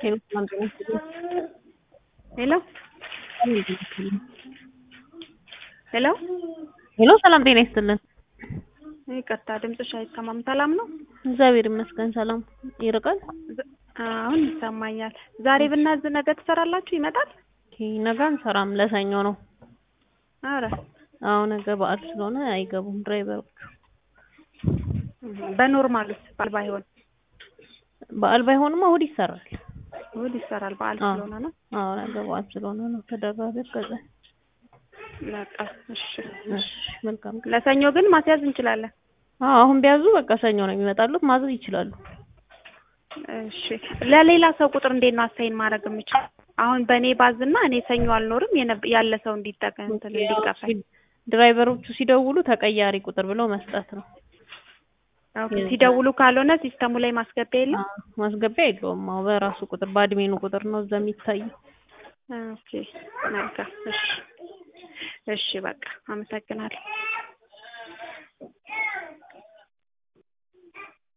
ሄሎ ሰላም ጤና ይስጥልኝ። ሄሎ ሄሎ ሄሎ ሰላም ጤና ይስጥልን። ይቅርታ ድምፅሽ አይሰማም። ሰላም ነው? እግዚአብሔር ይመስገን ሰላም። ይርቃል? ዝ- አሁን ይሰማኛል። ዛሬ ብናዝ ነገ ትሰራላችሁ? ይመጣል? ኦኬ፣ ነገ አንሰራም ለሰኞ ነው። አረ አዎ ነገ በዓል ስለሆነ አይገቡም ድራይቨሮቹ። በኖርማሉስ በዓል ባይሆን በዓል ባይሆንማ እሑድ ይሰራል። እሑድ ይሰራል። በዓል አዎ። ስለሆነ ነው። አዎ ነገ በዓል ስለሆነ ነው ተደራቢ ከዛ። በቃ እሺ። እሺ መልካም ቀን። ለሰኞ ግን ማስያዝ እንችላለን። አዎ አሁን ቢያዙ በቃ ሰኞ ነው የሚመጣሉት ማዘዝ ይችላሉ። እሺ ለሌላ ሰው ቁጥር እንዴት ነው አሳይን ማድረግ የምችል? አሁን በእኔ ባዝና እኔ ሰኞ አልኖርም የነ- ያለ ሰው እንዲጠቀም እንትን እንዲቀበል ድራይቨሮቹ ሲደውሉ ተቀያሪ ቁጥር ብለው መስጠት ነው። ኦኬ። ሲደውሉ ካልሆነ ሲስተሙ ላይ ማስገቢያ የለም። አዎ፣ ማስገቢያ የለውም። አዎ በራሱ ቁጥር በአድሜኑ ቁጥር ነው እዛ የሚታየው። ኦኬ መልካም። እሺ እሺ፣ በቃ አመሰግናለሁ።